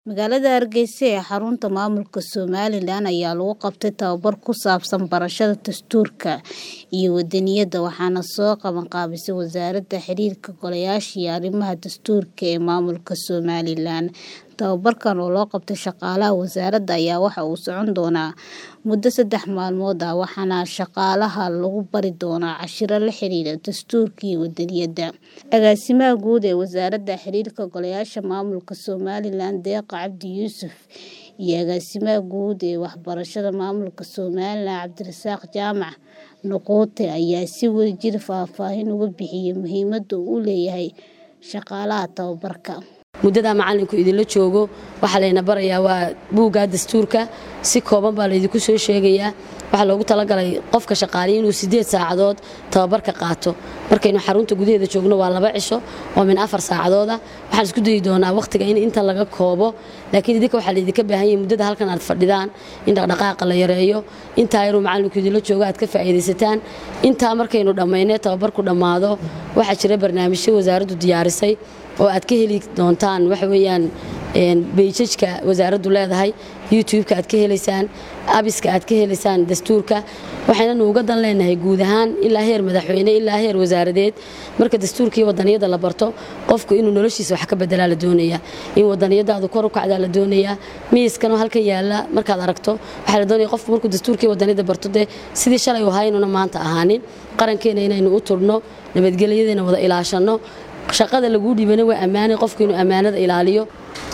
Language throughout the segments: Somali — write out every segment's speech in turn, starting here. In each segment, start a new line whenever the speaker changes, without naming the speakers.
Magaalada Hargeysa ee xarunta maamulka Somalilan ayaa lagu qabtay tababar ku saabsan barashada dastuurka iyo wadaniyadda waxaana soo qaban qaabisay Wasaaradda Xiriirka Golayaasha iyo Arrimaha Dastuurka ee Maamulka Somalilan. Tababarkan oo loo qabtay shaqaalaha wasaaradda ayaa waxa uu socon doonaa muddo saddex maalmood ah waxaana shaqaalaha lagu bari doonaa casharro la xiriira dastuurka iyo wadaniyadda. Agaasimaha Guud ee Wasaaradda Xiriirka Golayaasha Maamulka Somalilan Deeqa Cabdi Yuusuf iyo Agaasimaha Guud ee Waxbarashada Maamulka Somalilan Cabdirasaaq Jaamac Nuqute ayaa si wadajir faahfaahin uga bixiyay muhiimadda uu u leeyahay shaqaalaha tababarka.
muddada macalinku idinla joogo waxaa layna barayaa waa buugga dastuurka si kooban baa laydinku soo sheegayaa waxaa loogu talagalay qofka shaqaaliya inuu sideed saacadood tababarka qaato markaynu xarunta gudaheeda joogno waa laba cisho oo min afar saacadooda waxaan isku dayi doonaa wakhtiga in inta laga koobo laakiin idinka waxaa laydinka baahan yahay muddada halkan aad fadhidaan in dhaqdhaqaaqa la yareeyo intaa yaruu macalinku idinla joogo aad ka faa'iidaysataan intaa markaynu dhammaynay tababarku dhammaado waxaa jira barnaamijyo wasaaraddu diyaarisay oo aad ka heli doontaan waxa weeyaan beijajka wasaaraddu leedahay youtube-ka aad ka helaysaan abiska aad ka helaysaan dastuurka waxaynanu uga dan leenahay guud ahaan ilaa heer madaxweyne ilaa heer wasaaradeed marka dastuurkii wadaniyadda la barto qofku inuu noloshiisa wax ka bedelaa la doonayaa in wadaniyadaadu kor u kacdaa la doonayaa miiskanoo halkan yaalla markaad aragto waxaa la doonaya qofku markuu dastuurkii wadaniyadda barto dee sidii shalay u haynuna maanta ahaanin qarankeena inaynu u turno nabadgelyadeena wada ilaashanno shaqada laguu dhiibana waa ammaanay qofku inuu ammaanada ilaaliyo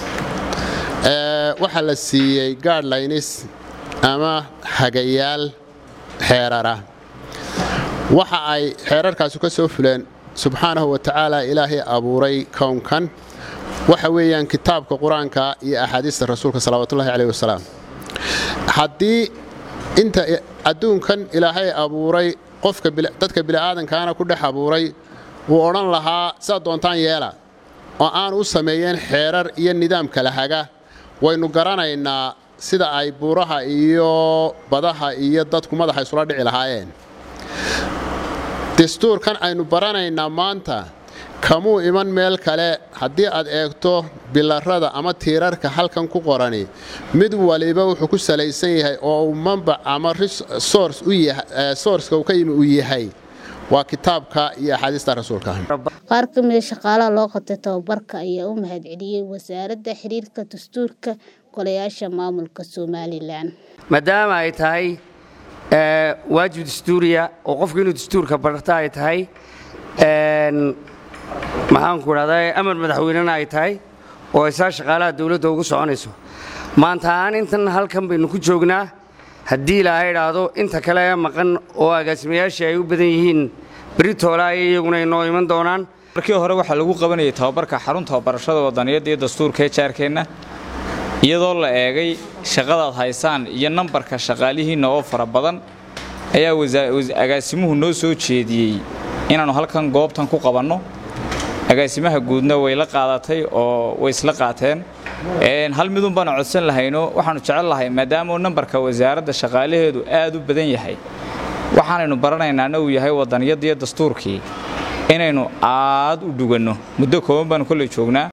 waxaa la siiyey gaadhlaynis ama hagayaal xeerara waxa ay xeerarkaasu ka soo fuleen subxaanahu wa tacaala ilaahay abuuray kownkan waxa weeyaan kitaabka qur-aanka iyo axaadiista rasuulka salawaatullahi caleyh wasalaam haddii inta adduunkan ilaahay abuuray qofka dadka bili'aadankaana ku dhex abuuray wuu odhan lahaa sidaad doontaan yeela oo aan u sameeyeen xeerar iyo nidaam kala haga waynu garanaynaa sida ay buuraha iyo badaha iyo dadku madaxa isula dhici lahaayeen dastuurkan aynu baranaynaa maanta kamuu iman meel kale haddii aad eegto bilarada ama tiirarka halkan ku qorani mid waliba wuxuu ku salaysan yahay oo uu mambac ama soorska uu ka yimi uu yahay waa kitaabka iyo axaadiista rasuulka
qaar ka mida shaqaalaha loo qabtay tababarka ayaa u mahadceliyey wasaaradda xiriirka dastuurka golayaasha maamulka somalilan
maadaama ay tahay waajib dastuuriya oo qofku inuu dastuurka barta ay tahay maxaanku idhahdaa amar madaxweynena ay tahay oo isaa shaqaalaha dowladda ugu soconayso maanta ahaan intan halkan baynu ku joognaa haddii ilaahay idhaahdo inta kale ee maqan oo agaasimayaashii ay u badan yihiin beritoola ay iyaguna inoo iman doonaan
markii hore waxaa lagu qabanayay tababarka xarunta barashada wadaniyadda iyo dastuurka ee jaarkeenna iyadoo la eegay shaqadaad haysaan iyo nambarka shaqaalihiinna oo fara badan ayaa agaasimuhu noo soo jeediyey inaannu halkan goobtan ku qabanno agaasimaha guudna way la qaadatay oo way isla qaateen hal midun baanu codsan lahayno waxaannu jecel lahay maadaamauu nambarka wasaaradda shaqaalaheedu aad u badan yahay waxaanaynu baranaynaana uu yahay wadaniyadda iyo dastuurkii inaynu aad u dhuganno muddo kooban baanu kolley joognaa